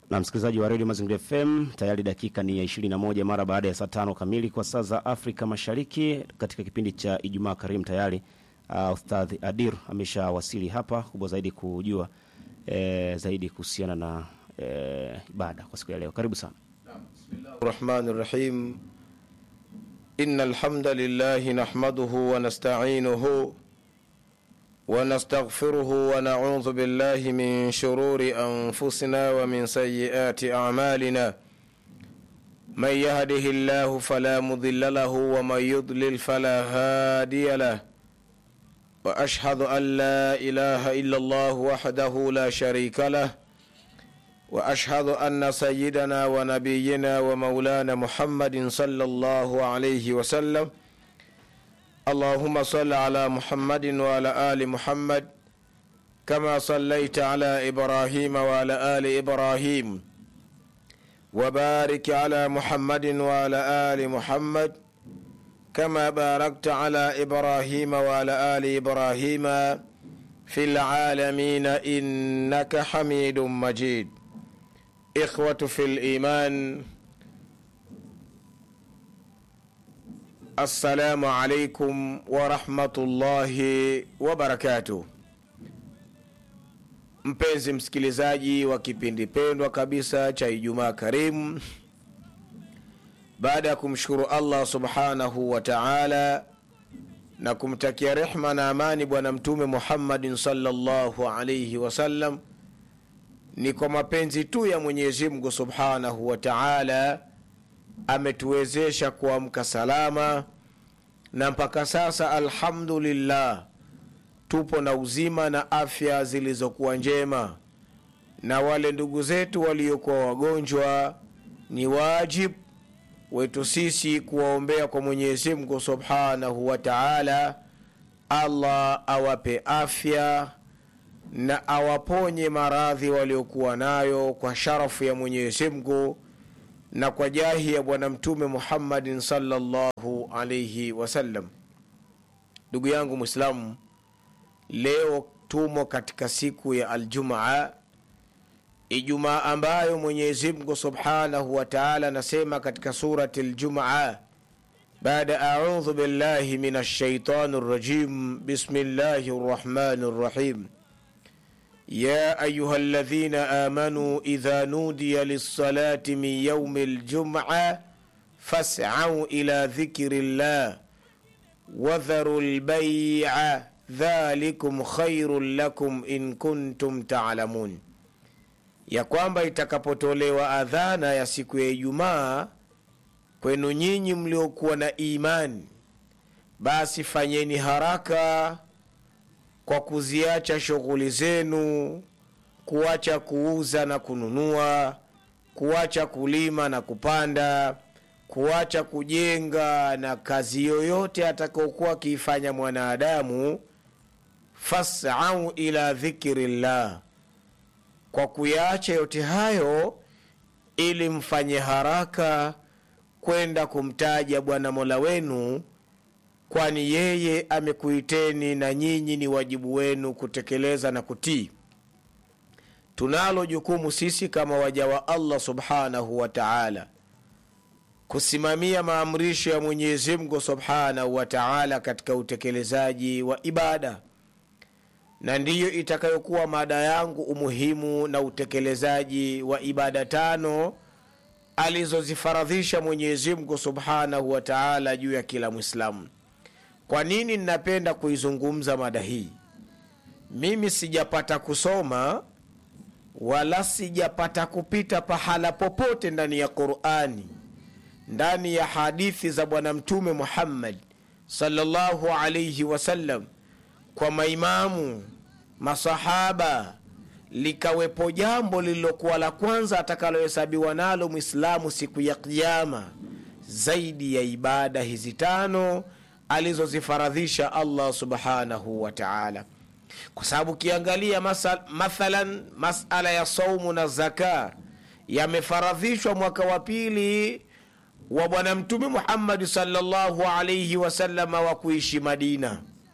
na msikilizaji wa redio Mazingira FM, tayari dakika ni ya 21 mara baada ya saa tano kamili kwa saa za Afrika Mashariki. Katika kipindi cha Ijumaa Karimu tayari uh, Ustadh Adir ameshawasili hapa kubwa zaidi kujua eh, zaidi kuhusiana na eh, ibada kwa siku ya leo. Karibu sana. الرحمن الرحيم إن الحمد لله نحمده ونستعينه ونستغفره ونعوذ بالله من شرور أنفسنا ومن سيئات أعمالنا من يهده الله فلا مضل له ومن يضلل فلا هادي له وأشهد أن لا إله إلا الله وحده لا شريك له واشهد ان سيدنا ونبينا ومولانا محمد صلى الله عليه وسلم اللهم صل على محمد وعلى ال محمد كما صليت على ابراهيم وعلى ال ابراهيم وبارك على محمد وعلى ال محمد كما باركت على ابراهيم وعلى ال ابراهيم في العالمين انك حميد مجيد إخوة في الإيمان السلام عليكم ورحمة الله وبركاته mpenzi msikilizaji wa kipindi pendwa kabisa cha ijumaa karimu baada ya kumshukuru allah subhanahu wa taala na kumtakia rehma na amani bwana mtume muhammadin salllahu alaihi wasallam ni kwa mapenzi tu ya mwenyezi mungu subhanahu wa taala ametuwezesha kuamka salama na mpaka sasa alhamdulillah tupo na uzima na afya zilizokuwa njema na wale ndugu zetu waliokuwa wagonjwa ni wajib wetu sisi kuwaombea kwa mwenyezi mungu subhanahu wa taala allah awape afya na awaponye maradhi waliokuwa nayo kwa sharafu ya mwenyezi mungu na kwa jahi ya bwana mtume muhammadin salllahu alaihi wasallam ndugu yangu mwislamu leo tumo katika siku ya aljumaa ijumaa ambayo mwenyezi mungu subhanahu wa taala anasema katika surati ljumaa baada audhu billahi min alshaitani rrajim bismillahi rrahmani rrahim يا أيها الذين آمنوا إذا نودي للصلاة من يوم الجمعة فاسعوا إلى ذكر الله وذروا البيع ذلكم خير لكم إن كنتم تعلمون ya kwamba itakapotolewa adhana ya siku ya ijumaa kwenu nyinyi mliokuwa na imani basi fanyeni haraka kwa kuziacha shughuli zenu kuacha kuuza na kununua kuacha kulima na kupanda kuacha kujenga na kazi yoyote atakaokuwa akiifanya mwanadamu fasau ila dhikrillah kwa kuyaacha yote hayo ili mfanye haraka kwenda kumtaja bwana mola wenu kwani yeye amekuiteni na nyinyi ni wajibu wenu kutekeleza na kutii tunalo jukumu sisi kama waja wa allah subhanahu wa taala kusimamia maamrisho ya mwenyezi mungu subhanahu wa taala katika utekelezaji wa ibada na ndiyo itakayokuwa mada yangu umuhimu na utekelezaji wa ibada tano alizozifaradhisha mwenyezi mungu subhanahu wa taala juu ya kila mwislamu kwa nini ninapenda kuizungumza mada hii mimi sijapata kusoma wala sijapata kupita pahala popote ndani ya qurani ndani ya hadithi za bwana mtume muhammad salllahu alaihi wasallam kwa maimamu masahaba likawepo jambo lililokuwa la kwanza atakalohesabiwa nalo mwislamu siku ya kiama zaidi ya ibada hizi tano alizozifaradhisha allah subhanahu wa taala kwa sababu ukiangalia mathalan masala ya saumu na zaka yamefaradhishwa mwaka wa pili wa bwana mtume muhammadi salllahu alaihi wasalama wa kuishi madina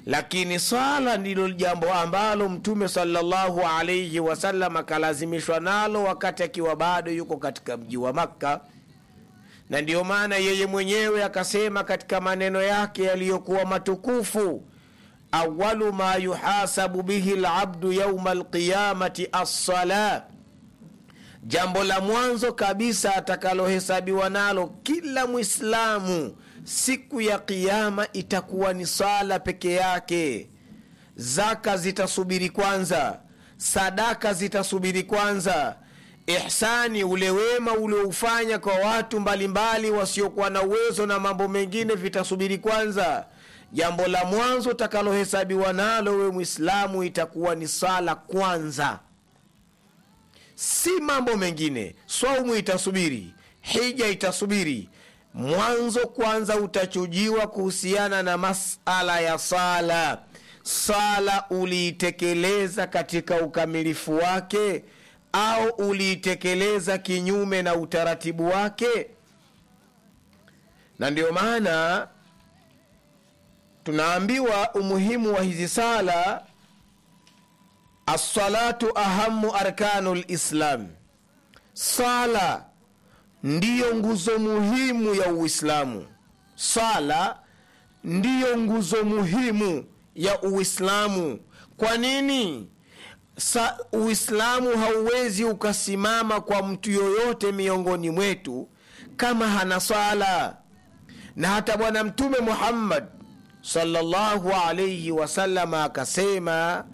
lakini swala ndilo jambo ambalo mtume salllahu alaihi wasallam akalazimishwa nalo wakati akiwa bado yuko katika mji wa makka na ndiyo maana yeye mwenyewe akasema katika maneno yake yaliyokuwa matukufu awalu ma yuhasabu bihi labdu yauma lqiyamati assala jambo la mwanzo kabisa atakalohesabiwa nalo kila mwislamu siku ya kiama itakuwa ni sala peke yake zaka zitasubiri kwanza sadaka zitasubiri kwanza ihsani ule wema ulioufanya kwa watu mbalimbali wasiokuwa na uwezo na mambo mengine vitasubiri kwanza jambo la mwanzo utakalohesabiwa nalo we mwislamu itakuwa ni sala kwanza si mambo mengine swaumu itasubiri hija itasubiri mwanzo kwanza utachujiwa kuhusiana na masala ya sala sala uliitekeleza katika ukamilifu wake au uliitekeleza kinyume na utaratibu wake na ndio maana tunaambiwa umuhimu wa hizi sala assalatu ahamu arkanu lislam sala ndiyo nguzo muhimu ya uislamu sala ndiyo nguzo muhimu ya uislamu kwa nini Sa, uislamu hauwezi ukasimama kwa mtu yoyote miongoni mwetu kama hana sala na hata bwana mtume muhammad sallallahu alaihi wasalama akasema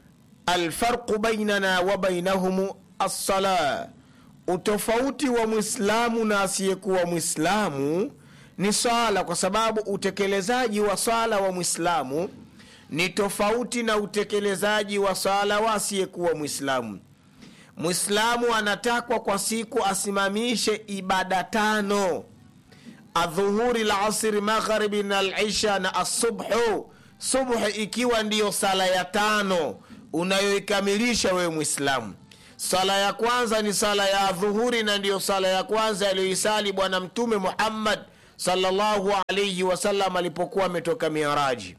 alfarqu bainana wa bainahum assala utofauti wa mwislamu na asiyekuwa mwislamu ni swala kwa sababu utekelezaji wa swala wa mwislamu ni tofauti na utekelezaji wa swala wa asiyekuwa mwislamu mwislamu anatakwa kwa siku asimamishe ibada tano adhuhuri lasri magharibi na lisha na asubhu subhu ikiwa ndiyo sala ya tano unayoikamilisha wewe mwislamu sala ya kwanza ni sala ya adhuhuri na ndiyo sala ya kwanza aliyoisali bwana mtume muhammad salllahu alaihi wasallam alipokuwa ametoka miraji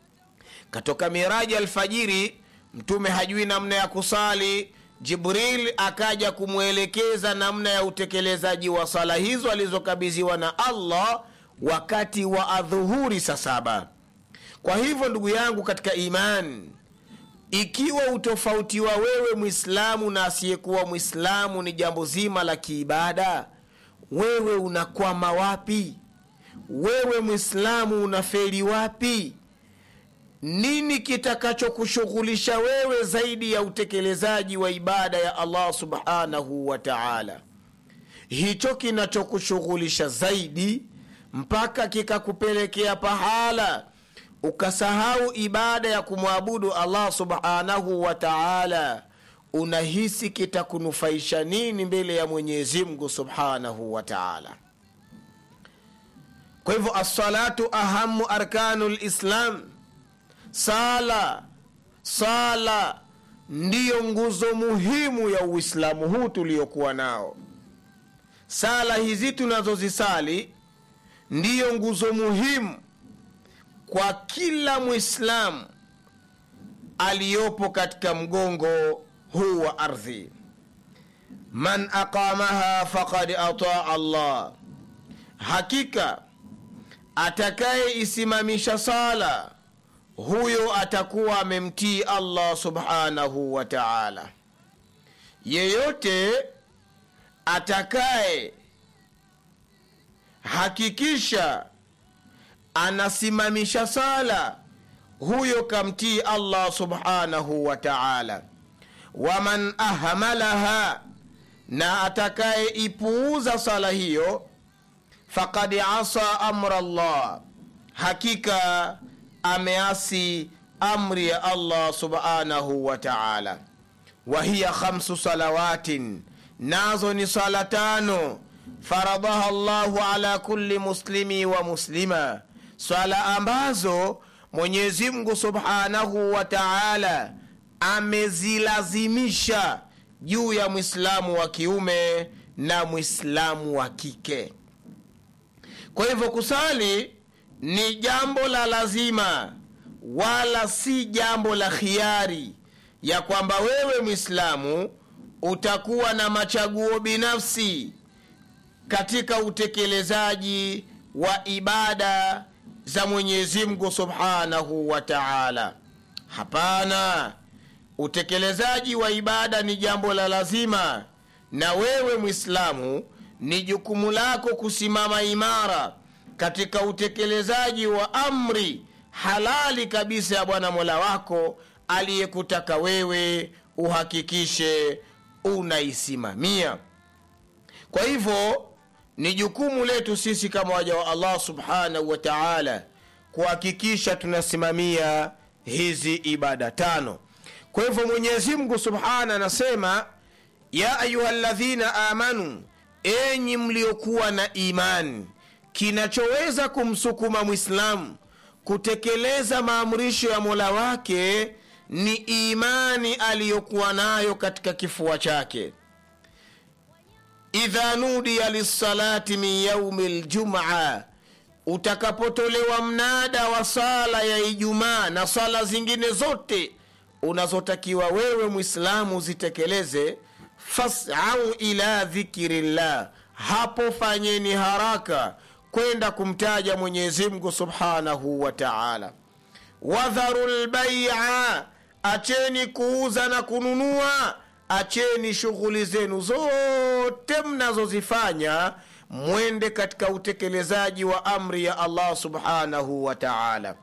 katoka miraji alfajiri mtume hajui namna ya kusali jibril akaja kumwelekeza namna ya utekelezaji wa sala hizo alizokabidhiwa na allah wakati wa adhuhuri saa saba kwa hivyo ndugu yangu katika imani ikiwa utofauti wa wewe mwislamu na asiyekuwa mwislamu ni jambo zima la kiibada wewe unakwama wapi wewe mwislamu unaferi wapi nini kitakachokushughulisha wewe zaidi ya utekelezaji wa ibada ya allah subhanahu wa taala hicho kinachokushughulisha zaidi mpaka kikakupelekea pahala ukasahau ibada ya kumwabudu allah subhanahu wa taala unahisi kitakunufaisha nini mbele ya mwenyezi mungu subhanahu wa taala kwa hivyo assalatu ahamu arkanu lislam sala sala ndiyo nguzo muhimu ya uislamu huu tuliokuwa nao sala hizi tunazozisali ndiyo nguzo muhimu kwa kila mwislamu aliyopo katika mgongo huu wa ardhi man aqamaha faqad ataa allah hakika atakayeisimamisha sala huyo atakuwa amemtii allah subhanahu wa taala yeyote atakaye hakikisha anasimamisha sala huyo kamtii allah subhanahu wa taala waman ahmalaha na atakaye ipuuza sala hiyo fakad asa amra llah hakika ameasi amri ya allah subhanahu wa taala wahiya khamsu salawatin nazo ni sala tano faradaha llahu ala kulli muslimi wa muslima swala ambazo mwenyezi mungu subhanahu wa taala amezilazimisha juu ya mwislamu wa kiume na mwislamu wa kike kwa hivyo kusali ni jambo la lazima wala si jambo la khiari ya kwamba wewe mwislamu utakuwa na machaguo binafsi katika utekelezaji wa ibada za mwenyezi mungu subhanahu wa taala hapana utekelezaji wa ibada ni jambo la lazima na wewe mwislamu ni jukumu lako kusimama imara katika utekelezaji wa amri halali kabisa ya bwana mola wako aliyekutaka wewe uhakikishe unaisimamia kwa hivyo ni jukumu letu sisi kama waja wa allah subhanahu wa taala kuhakikisha tunasimamia hizi ibada tano kwa hivyo mwenyezi mungu subhana anasema ya ayuha ladhina amanu enyi mliokuwa na imani kinachoweza kumsukuma mwislamu kutekeleza maamrisho ya mola wake ni imani aliyokuwa nayo katika kifua chake idha nudiya lissalati min yaumi ljumaa utakapotolewa mnada wa sala ya ijumaa na sala zingine zote unazotakiwa wewe mwislamu zitekeleze fasau ila dhikri llah hapo fanyeni haraka kwenda kumtaja mwenyezi mungu subhanahu wa taala wadharu lbaia acheni kuuza na kununua acheni shughuli zenu zote mnazozifanya mwende katika utekelezaji wa amri ya allah subhanahu wa taala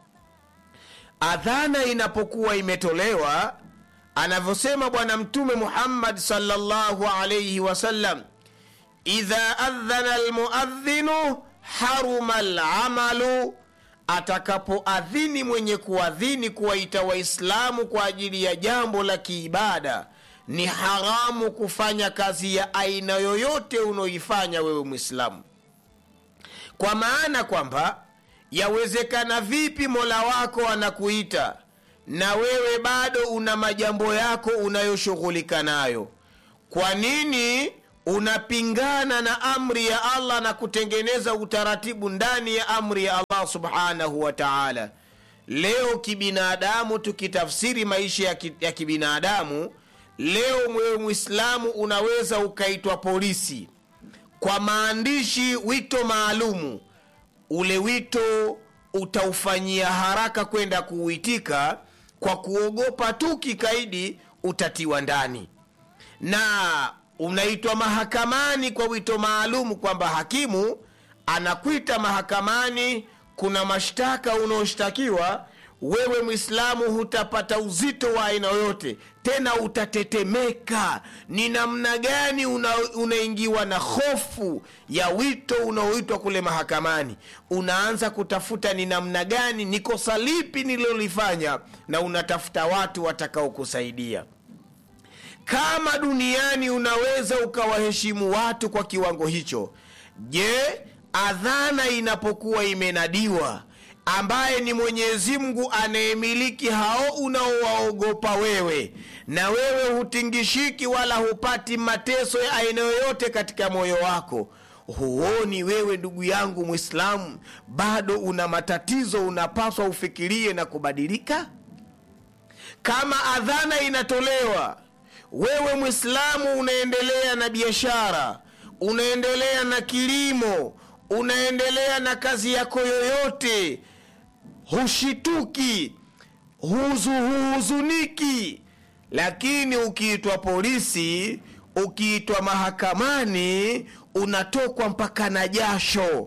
adhana inapokuwa imetolewa anavyosema bwana mtume muhammad salllahu alaihi wasallam idha adhana lmuadhinu haruma lamalu atakapoadhini mwenye kuadhini kuwaita waislamu kwa ajili ya jambo la kiibada ni haramu kufanya kazi ya aina yoyote unaoifanya wewe mwislamu kwa maana kwamba yawezekana vipi mola wako anakuita na wewe bado una majambo yako unayoshughulika nayo kwa nini unapingana na amri ya allah na kutengeneza utaratibu ndani ya amri ya allah subhanahu wa taala leo kibinadamu tukitafsiri maisha ya, ki, ya kibinadamu leo mwewe mwislamu unaweza ukaitwa polisi kwa maandishi wito maalumu ule wito utaufanyia haraka kwenda kuuitika kwa kuogopa tu kikaidi utatiwa ndani na unaitwa mahakamani kwa wito maalum kwamba hakimu anakwita mahakamani kuna mashtaka unaoshtakiwa wewe mwislamu hutapata uzito wa aina yoyote tena utatetemeka ni namna gani una, unaingiwa na hofu ya wito unaoitwa kule mahakamani unaanza kutafuta ni namna gani ni kosa lipi nililolifanya na unatafuta watu watakaokusaidia kama duniani unaweza ukawaheshimu watu kwa kiwango hicho je adhana inapokuwa imenadiwa ambaye ni mwenyezi mungu anayemiliki hao unaowaogopa wewe na wewe hutingishiki wala hupati mateso ya aina yoyote katika moyo wako huoni wewe ndugu yangu mwislamu bado una matatizo unapaswa ufikirie na kubadilika kama adhana inatolewa wewe mwislamu unaendelea na biashara unaendelea na kilimo unaendelea na kazi yako yoyote hushituki huzu, huhuzuniki lakini ukiitwa polisi ukiitwa mahakamani unatokwa mpaka na jasho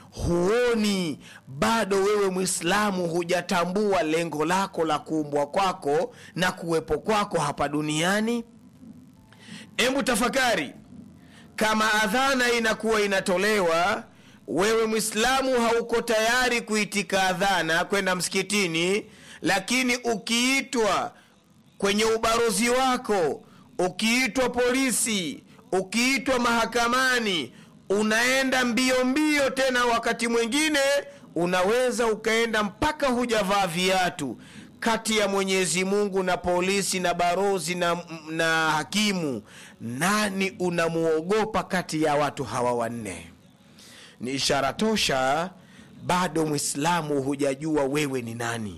huoni bado wewe mwislamu hujatambua lengo lako la kuumbwa kwako na kuwepo kwako hapa duniani hebu tafakari kama adhana inakuwa inatolewa wewe mwislamu hauko tayari kuitika adhana kwenda msikitini lakini ukiitwa kwenye ubarozi wako ukiitwa polisi ukiitwa mahakamani unaenda mbio mbio tena wakati mwingine unaweza ukaenda mpaka hujavaa viatu kati ya mwenyezi mungu na polisi na barozi na, na hakimu nani unamuogopa kati ya watu hawa wanne ni ishara tosha bado mwislamu hujajua wewe ni nani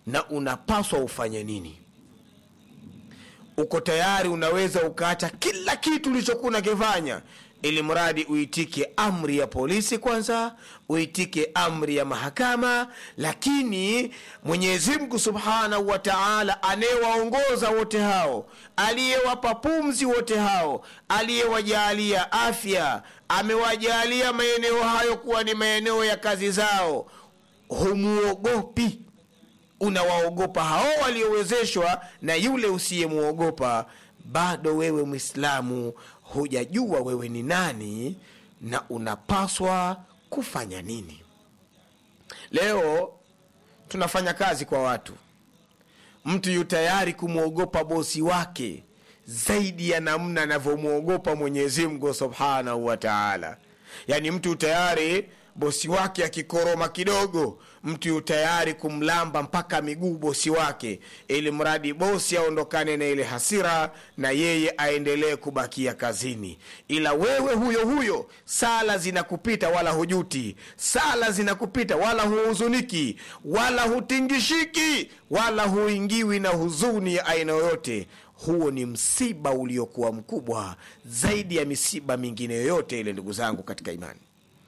na unapaswa ufanye nini uko tayari unaweza ukaacha kila kitu ulichokuwa unakifanya ili mradi uitike amri ya polisi kwanza uitike amri ya mahakama lakini mwenyezi mungu subhanahu wa taala anayewaongoza wote hao aliyewapa pumzi wote hao aliyewajaalia afya amewajaalia maeneo hayo kuwa ni maeneo ya kazi zao humuogopi unawaogopa hao waliowezeshwa na yule usiyemwogopa bado wewe mwislamu hujajua wewe ni nani na unapaswa kufanya nini leo tunafanya kazi kwa watu mtu yu tayari kumwogopa bosi wake zaidi ya namna anavyomwogopa mwenyezimngu subhanahu wa taala yaani mtu tayari bosi wake akikoroma kidogo mtu yu tayari kumlamba mpaka miguu bosi wake ili mradi bosi aondokane na ile hasira na yeye aendelee kubakia kazini ila wewe huyo huyo sala zinakupita wala hujuti sala zinakupita wala huhuzuniki wala hutingishiki wala huingiwi na huzuni ya aina yoyote huo ni msiba uliokuwa mkubwa zaidi ya misiba mingine yoyote ile ndugu zangu katika imani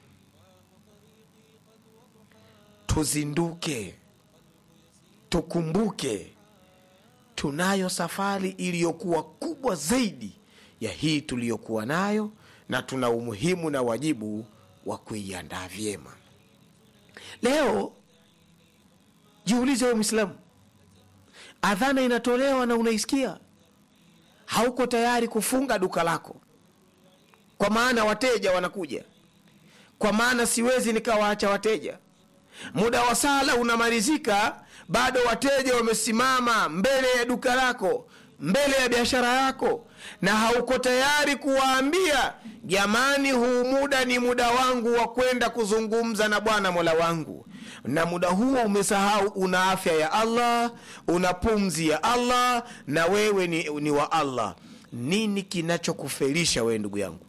tuzinduke tukumbuke tunayo safari iliyokuwa kubwa zaidi ya hii tuliyokuwa nayo na tuna umuhimu na wajibu wa kuiandaa vyema leo jiulize we mwislamu adhana inatolewa na unaisikia hauko tayari kufunga duka lako kwa maana wateja wanakuja kwa maana siwezi nikawaacha wateja muda wa sala unamalizika bado wateja wamesimama mbele ya duka lako mbele ya biashara yako na hauko tayari kuwaambia jamani huu muda ni muda wangu wa kwenda kuzungumza na bwana mola wangu na muda huo umesahau una afya ya allah una pumzi ya allah na wewe ni, ni wa allah nini kinachokufelisha wewe ndugu yangu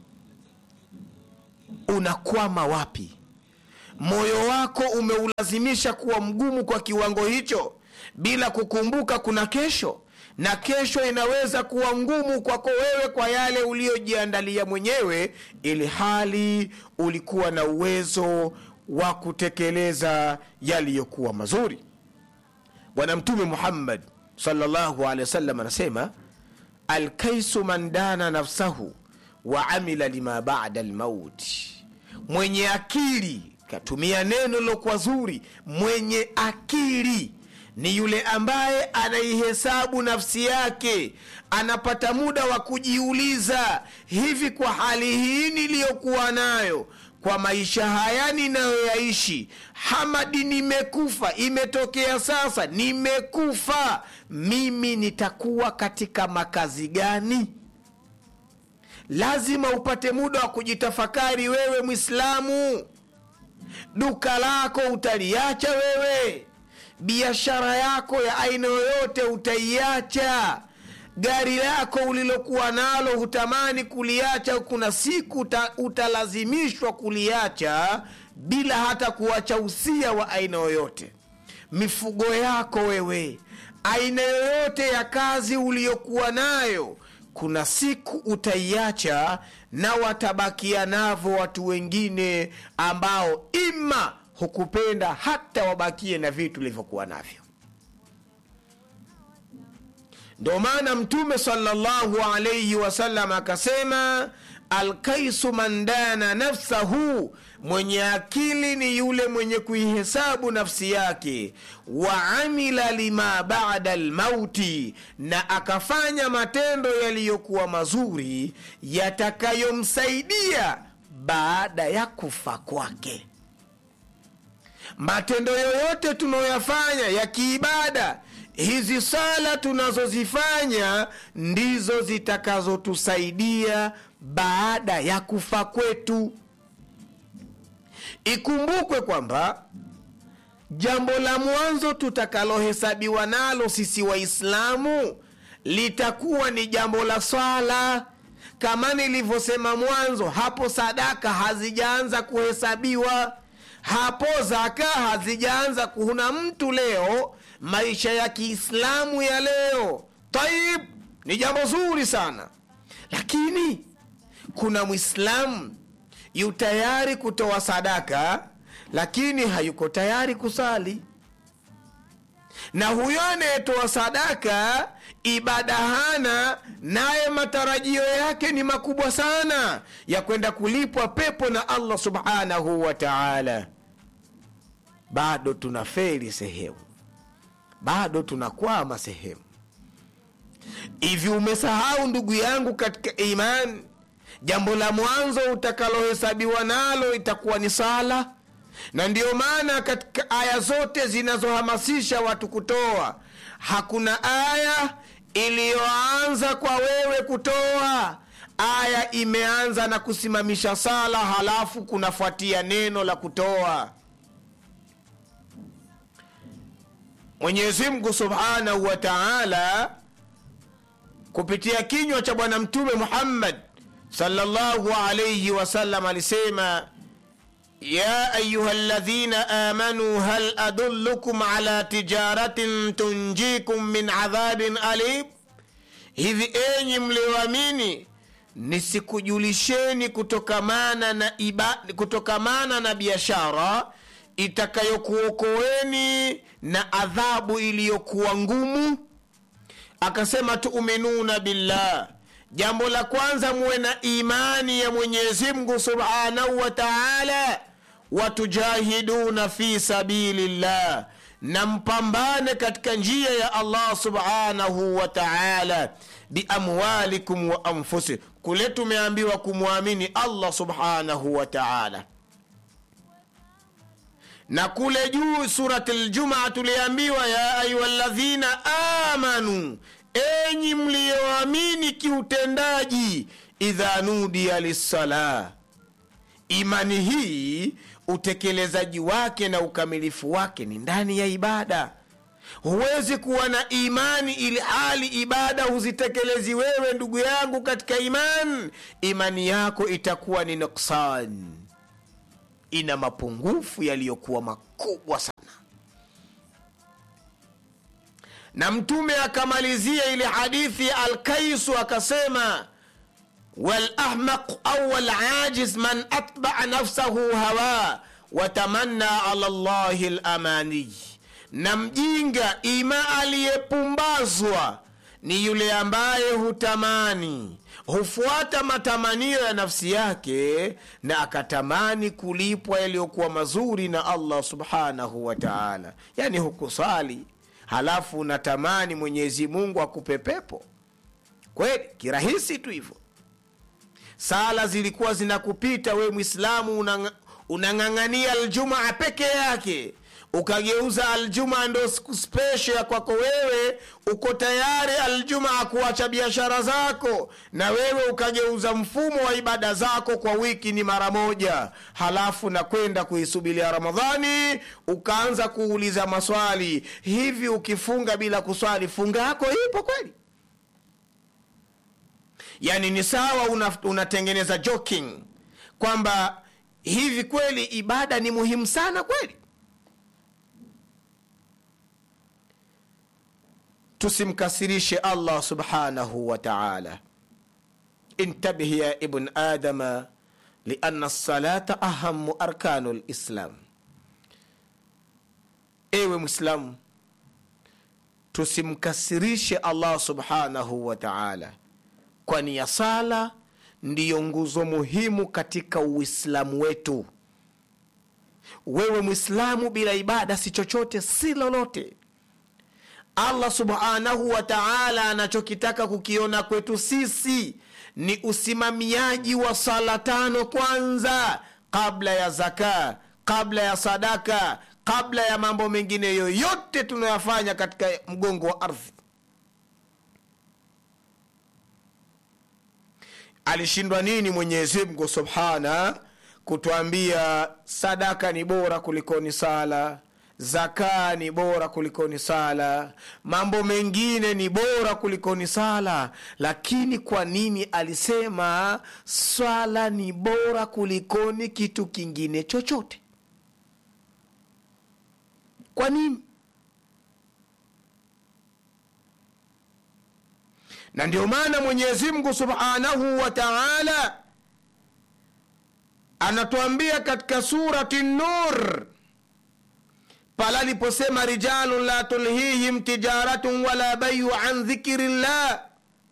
unakwama wapi moyo wako umeulazimisha kuwa mgumu kwa kiwango hicho bila kukumbuka kuna kesho na kesho inaweza kuwa ngumu kwako wewe kwa yale uliyojiandalia mwenyewe ili hali ulikuwa na uwezo wa kutekeleza yaliyokuwa mazuri bwana mtume muhammad salllahu alehi wasallam anasema alkaisu man dana nafsahu wa amila lima bada lmauti mwenye akili katumia neno lilokuwa zuri mwenye akili ni yule ambaye anaihesabu nafsi yake anapata muda wa kujiuliza hivi kwa hali hii niliyokuwa nayo kwa maisha haya ninayoyaishi hamadi nimekufa imetokea sasa nimekufa mimi nitakuwa katika makazi gani lazima upate muda wa kujitafakari wewe mwislamu duka lako utaliacha wewe biashara yako ya aina yoyote utaiacha gari lako ulilokuwa nalo hutamani kuliacha kuna siku uta, utalazimishwa kuliacha bila hata kuacha usia wa aina yoyote mifugo yako wewe aina yoyote ya kazi uliyokuwa nayo kuna siku utaiacha na watabakia navo watu wengine ambao ima hukupenda hata wabakie na vitu ulivyokuwa navyo ndo maana mtume salllahu alaihi wasallam akasema alkaisu man dana nafsahu mwenye akili ni yule mwenye kuihesabu nafsi yake wa amila lima bada lmauti na akafanya matendo yaliyokuwa mazuri yatakayomsaidia baada ya kufa kwake matendo yoyote tunayoyafanya ya kiibada hizi sala tunazozifanya ndizo zitakazotusaidia baada ya kufa kwetu ikumbukwe kwamba jambo la mwanzo tutakalohesabiwa nalo sisi waislamu litakuwa ni jambo la swala kama nilivyosema mwanzo hapo sadaka hazijaanza kuhesabiwa hapo zaka hazijaanza kuna mtu leo maisha ya kiislamu ya leo taib ni jambo zuri sana lakini kuna mwislamu yu tayari kutoa sadaka lakini hayuko tayari kusali na huyo anayetoa sadaka ibada hana naye matarajio yake ni makubwa sana ya kwenda kulipwa pepo na allah subhanahu wa taala bado tuna feri sehemu bado tunakwama sehemu hivi umesahau ndugu yangu katika imani jambo la mwanzo utakalohesabiwa nalo itakuwa ni sala na ndiyo maana katika aya zote zinazohamasisha watu kutoa hakuna aya iliyoanza kwa wewe kutoa aya imeanza na kusimamisha sala halafu kunafuatia neno la kutoa mwenyezi mungu subhanahu wa taala kupitia kinywa cha bwana mtume muhammad sallallahu alaihi wasallam alisema ya ayuha ladhina amanu hal adullukum ala tijaratin tunjikum min adhabin alim hivi enyi mlioamini nisikujulisheni kutokamana na iba, kutokamana na biashara itakayokuokoeni na adhabu iliyokuwa ngumu akasema tuuminuna billah jambo la kwanza muwe na imani ya mwenyezi mungu subhanahu wa taala watujahiduna fi sabilillah na mpambane katika njia ya allah subhanahu wa taala biamwalikum wa anfusikum kule tumeambiwa kumwamini allah subhanahu wa taala na kule juu surati ljumaa tuliambiwa ya ayuha ladhina amanu enyi mliyoamini kiutendaji idha nudiya lissala imani hii utekelezaji wake na ukamilifu wake ni ndani ya ibada huwezi kuwa na imani ili hali ibada huzitekelezi wewe ndugu yangu katika imani imani yako itakuwa ni nuksan ina mapungufu yaliyokuwa makubwa sana na mtume akamalizia ile hadithi ya alkaisu akasema walahmaq au walajiz man atbaa nafsahu hawa watamanna ala llahi lamaniy na mjinga ima aliyepumbazwa ni yule ambaye hutamani hufuata matamanio ya nafsi yake na akatamani kulipwa yaliyokuwa mazuri na allah subhanahu wa taala yani hukusali halafu unatamani mwenyezi mungu akupe pepo kweli kirahisi tu hivyo sala zilikuwa zinakupita we mwislamu unang- unang'ang'ania aljumaa peke yake ukageuza aljumaa ndo siku spesho ya kwako wewe uko tayari aljumaa kuacha biashara zako na wewe ukageuza mfumo wa ibada zako kwa wiki ni mara moja halafu na kwenda kuisubilia ramadhani ukaanza kuuliza maswali hivi ukifunga bila kuswali funga yako ipo kweli yani ni sawa una, unatengeneza joking kwamba hivi kweli ibada ni muhimu sana kweli tusimkasirishe allah subhanahu wa taala intabih ya ibn adama liana lsalata ahamu arkanu lislam ewe mwislamu tusimkasirishe allah subhanahu wa taala kwani ya sala ndiyo nguzo muhimu katika uislamu wetu wewe mwislamu bila ibada si chochote si lolote allah subhanahu wa taala anachokitaka kukiona kwetu sisi ni usimamiaji wa sala tano kwanza kabla ya zaka kabla ya sadaka kabla ya mambo mengine yoyote tunayoyafanya katika mgongo wa ardhi alishindwa nini mwenyezi mungu subhana kutwambia sadaka ni bora kulikoni sala zaka ni bora kulikoni sala mambo mengine ni bora kulikoni sala lakini kwa nini alisema swala ni bora kulikoni kitu kingine chochote kwa nini na ndio maana mwenyezi mungu subhanahu wa taala anatuambia katika surati nur pala aliposema rijalun la tulhihim tijaratun wala bayu an dhikri llah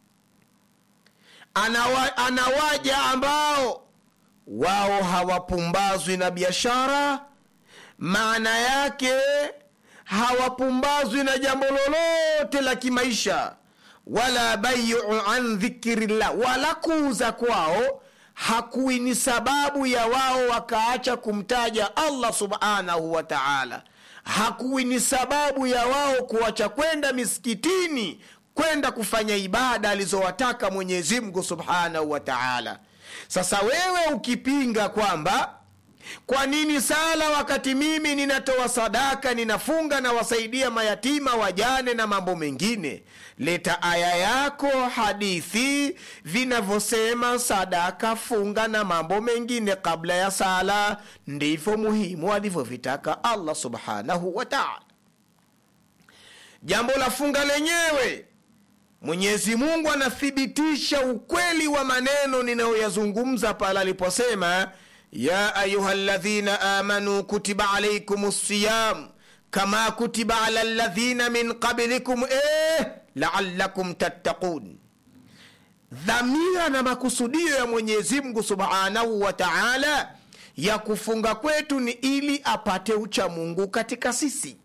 Anawa, anawaja ambao wao hawapumbazwi na biashara maana yake hawapumbazwi na jambo lolote la kimaisha wala bayu an dhikrillah wala kuuza kwao hakuwi ni sababu ya wao wakaacha kumtaja allah subhanahu wa taala hakuwi ni sababu ya wao kuacha kwenda misikitini kwenda kufanya ibada alizowataka mwenyezi mungu subhanahu wa taala sasa wewe ukipinga kwamba kwa nini sala wakati mimi ninatoa sadaka ninafunga na wasaidia mayatima wajane na mambo mengine leta aya yako hadithi vinavyosema sadaka funga na mambo mengine kabla ya sala ndivyo muhimu alivyovitaka allah subhanahu wa taala jambo la funga lenyewe mwenyezi mungu anathibitisha ukweli wa maneno ninayoyazungumza pale aliposema ya ayuha ladhina amanu kutiba alaikum siyam kama kutiba ala ladhina min qablikum eh, laalakum tattaqun dhamira na makusudio ya mwenyezi mungu subhanahu wa taala ya kufunga kwetu ni ili apate ucha mungu katika sisi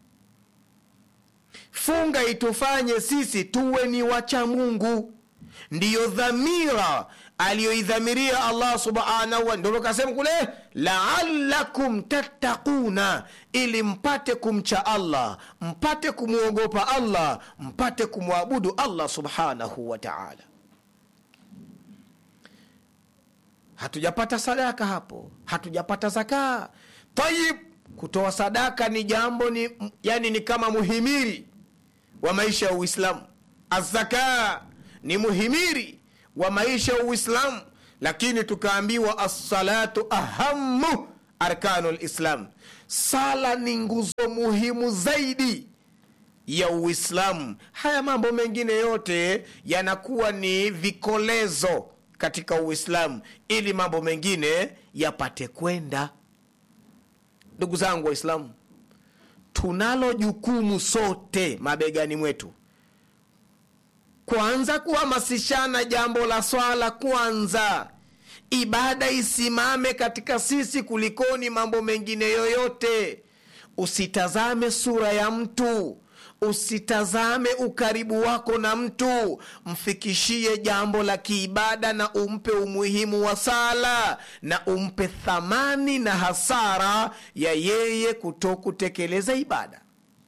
funga itufanye sisi tuwe ni wacha mungu ndiyo dhamira aliyoidhamiria allah subhanahu wa ndio kasema kule laalakum tattaquna ili mpate kumcha allah mpate kumwogopa allah mpate kumwabudu allah subhanahu wa taala hatujapata sadaka hapo hatujapata zakaa tayib kutoa sadaka ni jambo ni yani ni kama muhimiri wa maisha ya uislamu azaka ni muhimiri wa maisha ya uislamu lakini tukaambiwa assalatu ahamu arkanu lislam sala ni nguzo muhimu zaidi ya uislamu haya mambo mengine yote yanakuwa ni vikolezo katika uislamu ili mambo mengine yapate kwenda ndugu zangu waislamu tunalo jukumu sote mabegani mwetu kwanza kuhamasishana jambo la swala kwanza ibada isimame katika sisi kulikoni mambo mengine yoyote usitazame sura ya mtu usitazame ukaribu wako na mtu mfikishie jambo la kiibada na umpe umuhimu wa sala na umpe thamani na hasara ya yeye kutokutekeleza ibada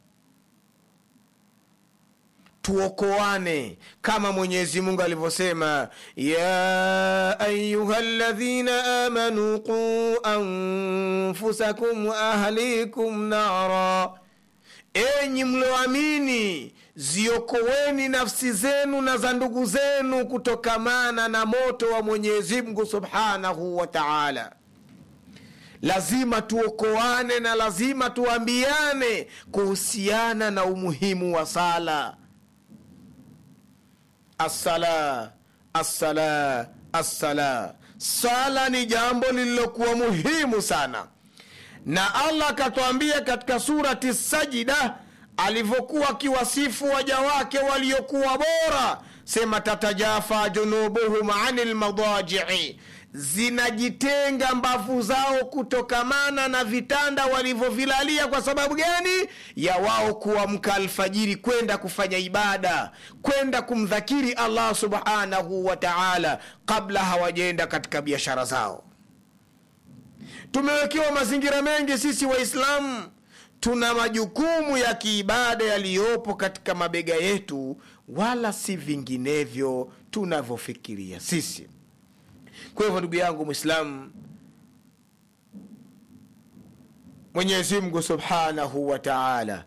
tuokoane kama mwenyezi mungu alivyosema ya ayuha ladhina amanu quu anfusakum waahlikum nara enyi mlioamini ziokoweni nafsi zenu na za ndugu zenu kutokamana na moto wa mwenyezi mungu subhanahu wa taala lazima tuokoane na lazima tuambiane kuhusiana na umuhimu wa sala assala assala assala sala ni jambo lililokuwa muhimu sana na allah akatwambia katika surati sajida alivyokuwa akiwasifu waja wake waliokuwa bora sema tatajafa junubuhum ani lmadajii zinajitenga mbavu zao kutokamana na vitanda walivyovilalia kwa sababu gani ya wao kuamka alfajiri kwenda kufanya ibada kwenda kumdhakiri allah subhanahu wa taala kabla hawajaenda katika biashara zao tumewekewa mazingira mengi sisi waislamu tuna majukumu ya kiibada yaliyopo katika mabega yetu wala si vinginevyo tunavyofikiria sisi kwa hivyo ndugu yangu mwislamu mwenyezi mungu subhanahu wa taala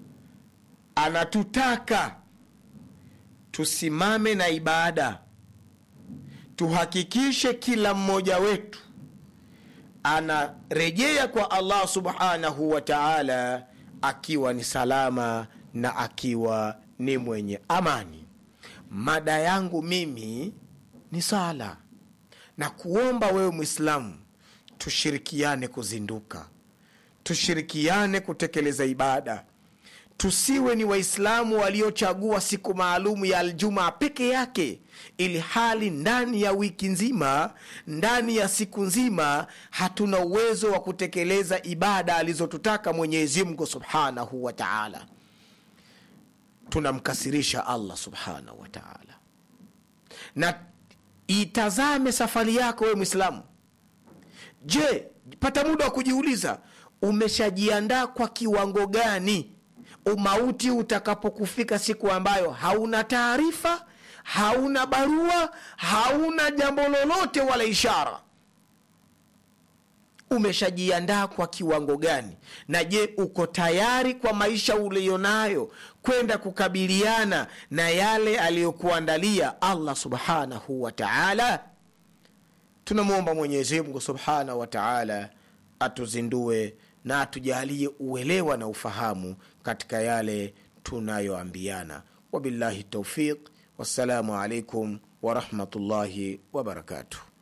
anatutaka tusimame na ibada tuhakikishe kila mmoja wetu anarejea kwa allah subhanahu wa taala akiwa ni salama na akiwa ni mwenye amani mada yangu mimi ni sala na kuomba wewe mwislamu tushirikiane kuzinduka tushirikiane kutekeleza ibada tusiwe ni waislamu waliochagua siku maalumu ya aljumaa peke yake ili hali ndani ya wiki nzima ndani ya siku nzima hatuna uwezo wa kutekeleza ibada alizotutaka mwenyezi mungu subhanahu wa taala tunamkasirisha allah subhanahu wa taala na itazame safari yako wewe mwislamu je pata muda wa kujiuliza umeshajiandaa kwa kiwango gani umauti utakapokufika siku ambayo hauna taarifa hauna barua hauna jambo lolote wala ishara umeshajiandaa kwa kiwango gani na je uko tayari kwa maisha uliyonayo kwenda kukabiliana na yale aliyokuandalia allah subhanahu wa taala tunamwomba mwenyezimngu subhanahu wa taala atuzindue na atujalie uelewa na ufahamu katika yale tunayoambiana wabillahi taufiq wassalamu alaikum warahmatullahi wabarakatuh